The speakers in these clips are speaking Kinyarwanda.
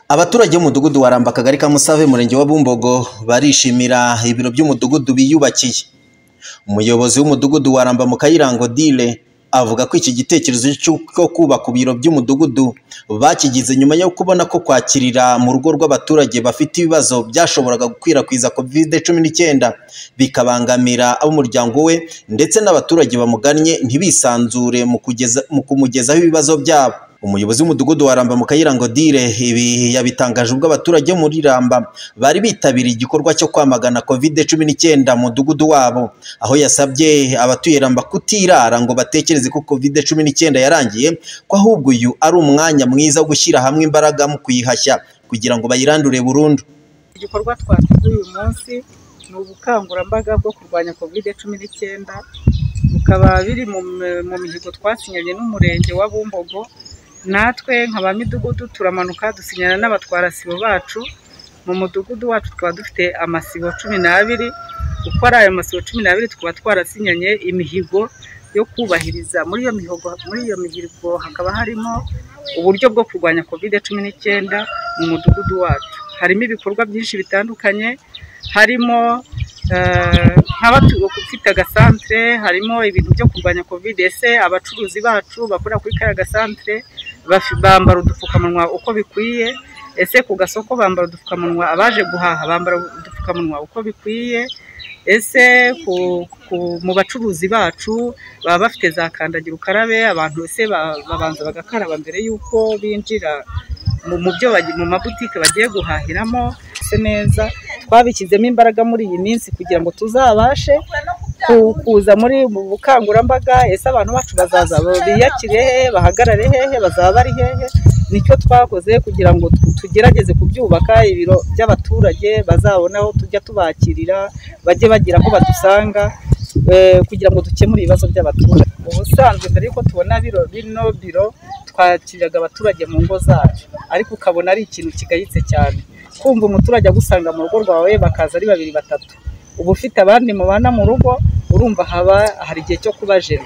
Abaturage b'umudugudu wa Ramba akagari ka Musave umurenge wa Bumbogo barishimira ibiro by'umudugudu biyubakiye. Umuyobozi w'umudugudu wa Ramba mu Kayirango Odile avuga ko iki gitekerezo cy'uko kubaka ibiro by'umudugudu bakigize nyuma yo kubona ko kwakirira mu rugo rw'abaturage bafite ibibazo byashoboraga gukwirakwiza covid cumi n'icyenda bikabangamira ab'umuryango we ndetse n'abaturage bamugannye ntibisanzure mu kugeza mu kumugezaho ibibazo byabo. Umuyobozi w'umudugudu wa Ramba mu Kayirango Odile ibi yabitangaje ubwo abaturage muri Ramba bari bitabiriye igikorwa cyo kwamagana covid cumi n'icyenda mu mudugudu wabo, aho yasabye abatuye Ramba kutirara ngo batekereze ko covid cumi n'icyenda yarangiye, ko ahubwo uyu ari umwanya mwiza wo gushyira hamwe imbaraga mu kuyihashya kugira ngo bayirandure burundu. igikorwa twakoze uyu munsi ni ubukangurambaga bwo kurwanya kovide cumi n'icyenda bukaba biri mu mu mihigo twasinyanye n'umurenge wa Bumbogo natwe nka ba midugudu turamanuka dusinyana n'abatwara sibo bacu mu mudugudu wacu tukaba dufite amasibo cumi n'abiri uko ari ayo masibo cumi n'abiri tukaba twarasinyanye imihigo yo kubahiriza muri iyo mihigo muri iyo mihigo hakaba harimo uburyo bwo kurwanya covid cumi n'icyenda mu mudugudu wacu harimo ibikorwa byinshi bitandukanye harimo eh, nk'abatu- ufite agasantere harimo ibintu byo kurwanya covid ese abacuruzi bacu bakorera kuri kariya gasantere bafi- bambara udupfukamunwa uko bikwiye ese ku gasoko bambara udupfukamunwa abaje guhaha bambara udupfukamunwa uko bikwiye ese ku- ku- mu bacuruzi bacu baba bafite za kandagira ukarabe abantu ese ba- babanza bagakaraba mbere y'uko binjira mu- mu byo bagi- mu mabutike bagiye guhahiramo se neza twabishyizemo imbaraga muri iyi minsi kugira ngo tuzabashe ku- kuza muri mu bukangurambaga ese abantu bacu bazaza biyakire hehe bahagarare hehe bazaba bari hehe nicyo twakoze kugira ngo tu- tugerageze kubyubaka ibiro by'abaturage bazabona aho tujya tubakirira bajye bagira aho badusanga eh, kugira ngo dukemure ibibazo by'abaturage ubusanzwe mbere y'uko tubona biro bino biro twakiriraga abaturage mu ngo zacu ariko ukabona ari ikintu kigayitse cyane kumva umuturage agusanga mu rugo rwawe bakaza ari babiri batatu uba ufite abandi mubana mu rugo urumva haba hari igihe cyo kubajena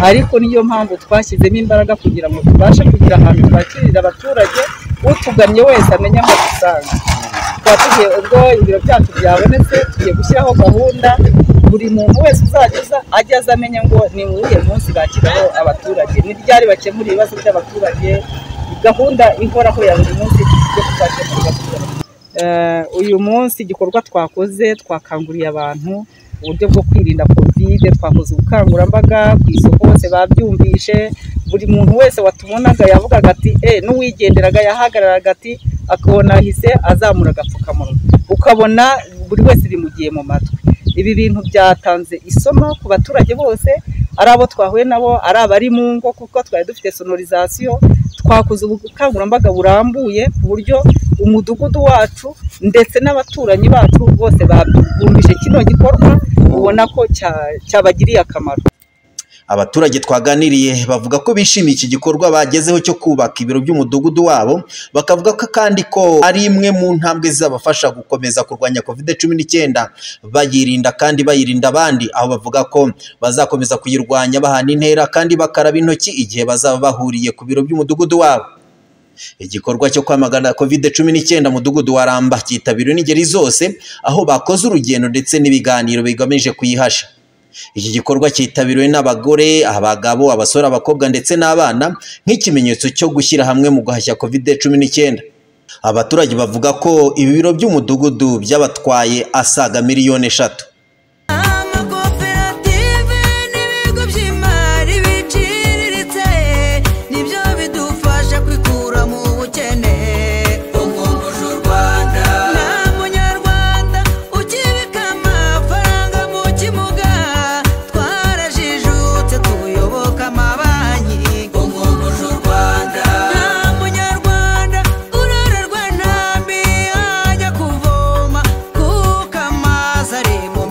ariko niyo mpamvu twashyizemo imbaraga kugira ngo tubashe kugira ahantu twakirira abaturage utugannye wese amenye aho dusanga tukaba tugiye ubwo ibiro byacu byabonetse tugiye gushyiraho gahunda buri muntu wese uzajya uza ajya aza amenye ngo ni uwuhe munsi bakiraho abaturage ni ryari bakemura ibibazo by'abaturage gahunda ihoraho ya buri munsi yo kubakemurira abaturage Eh, uyu munsi igikorwa twakoze twakanguriye abantu uburyo bwo kwirinda covid twakoze ubukangurambaga ku isoko bose babyumvishe buri muntu wese watubonaga yavugaga ati eh n'uwigenderaga yahagararaga ati akabona ahise azamura agapfukamunwa ukabona buri wese bimugiye mu matwi ibi bintu byatanze isomo ku baturage bose ari abo twahuye nabo ari abari mu ngo kuko twari dufite sonorizasiyo twakoze ubukangurambaga burambuye ku buryo umudugudu wacu ndetse n'abaturanyi bacu bose babumvise kino gikorwa ubona ko cya- cyabagiriye akamaro Abaturage twaganiriye bavuga ko bishimiye iki gikorwa bagezeho cyo kubaka ibiro by'umudugudu wabo, bakavuga ko kandi ko ari imwe mu ntambwe zizabafasha gukomeza kurwanya covid cumi n'icyenda, bayirinda kandi bayirinda abandi, aho bavuga ko bazakomeza kuyirwanya bahana intera kandi bakaraba intoki igihe bazaba bahuriye ku biro by'umudugudu wabo. Igikorwa cyo kwamagana covid cumi n'icyenda mu mudugudu wa Ramba cyitabiriwe n'ingeri zose, aho bakoze urugendo ndetse n'ibiganiro bigamije kuyihasha. Iki gikorwa cyitabiriwe n'abagore, abagabo, abasore, abakobwa ndetse n'abana nk'ikimenyetso cyo gushyira hamwe mu guhashya covid cumi n'icyenda. Abaturage bavuga ko ibi biro by'umudugudu byabatwaye asaga miliyoni eshatu. amakoperative n'ibigo by'imari biciriritse nibyo bidufasha kwikura mu bukene ukunguza u rwanda nta munyarwanda ukibika amafaranga mu kimuga twarajijutse tuyoboka amabanki ukunguza u rwanda nta munyarwanda urorerwa ntambi ajya kuvoma kuko amazi ari mu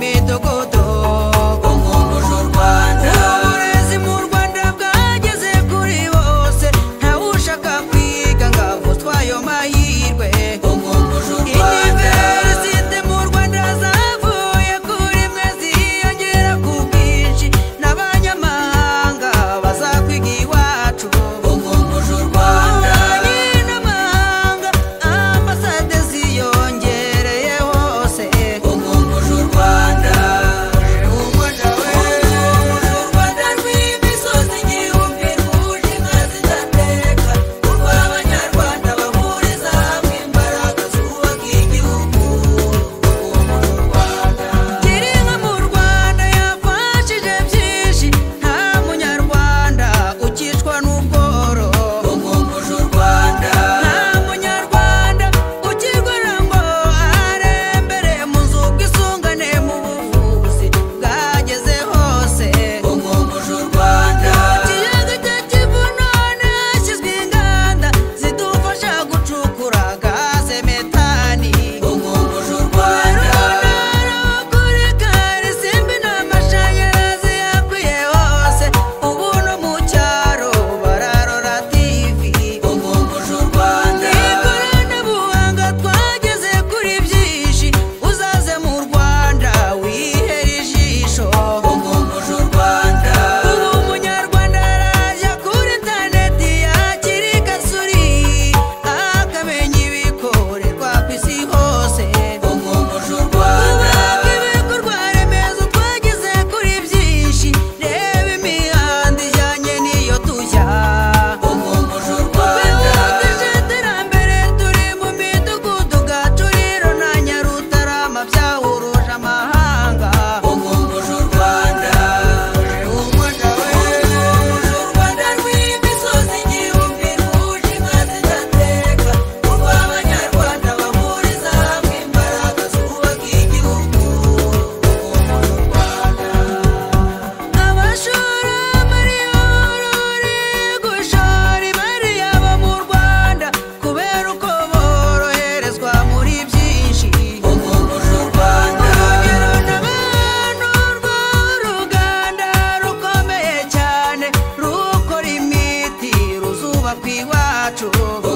iwacu